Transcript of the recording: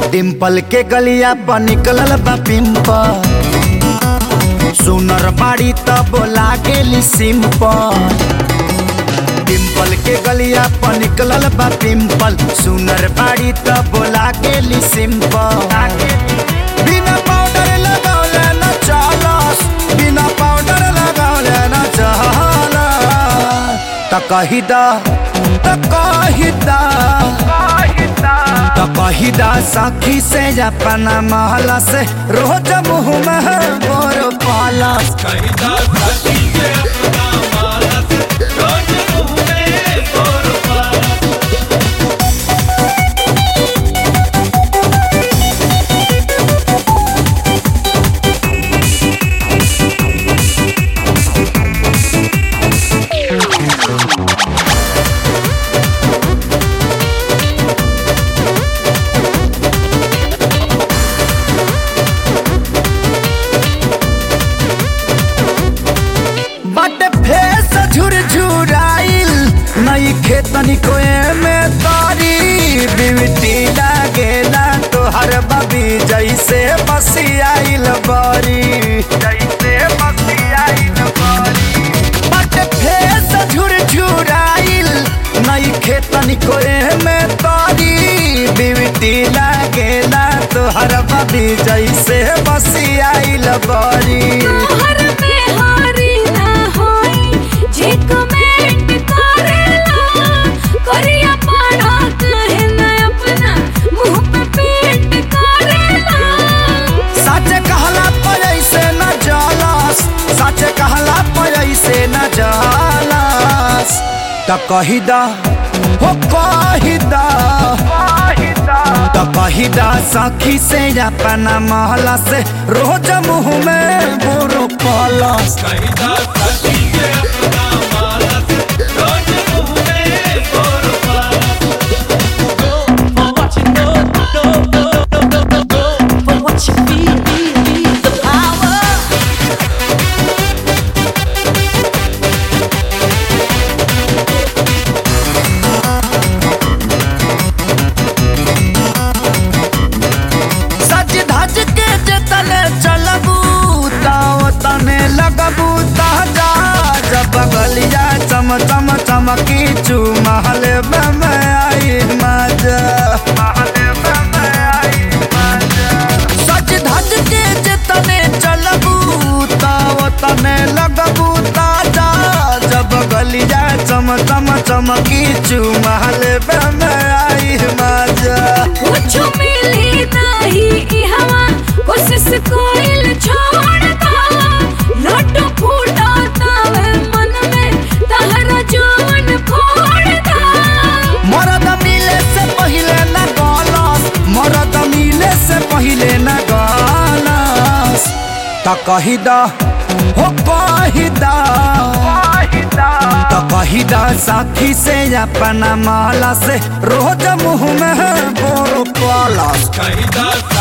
डिम्पल के गलिया पर निकलल बा पिंपल सुनर बाड़ी त बोला गेली सिंपल डिम्पल के गलिया पर निकलल बा पिंपल सुनर बाड़ी त बोला गेली सिंपल बिना पाउडर लगौले न चलस बिना पाउडर लगौले न चलस त कही दा त कही दा त कही दा सखी से अपना महला से रोज मुँह में बोर पालस बट फेस झुरझुराइल नई खेतनी कोए में तारी बिवटी लागेला तोहर बबी जैसे बसियाइल बारी जैसे बसियाइल बारी बट फेस झुरझुराइल नई खेतनी कोए में तारी बिवटी लागेला तोहर बबी जैसे बसियाइल बारी तोहर में हारी ना होई जे कमेंट करेला करिया पाड़ा कहे ना अपना मुंह पे पेंट करेला सच कहला पर ऐसे न जलस सच कहला पर ऐसे न जलस त कही दा हो कही दा त कही दा सखी से अपना महला से रोज मुँह में बुरु पलस For what you know, know, know, know, know, know, know. For what you feel, feel, feel the power. सज धज के जतने चलबू ताव तने लगबू ताजा जब गलिया चम चम चमकी चू महल में आई मजा सज धज के जतने चलबू ताव तने लगबू ताजा जब गलिया चम चम चमकी चू महल में आई मजा कुछ मिली नाही ई हवा कोशिश कोइल छोड़ दा लड्डू फूटा तावे मन में तहरा जान फोड़ दा मरद मिले से पहिले न गलस मरद मिले से पहिले न गलस त कही दा हो कही दा त कही दा साथी से अपना माला से रोज मुँह में बोरो पलस Caída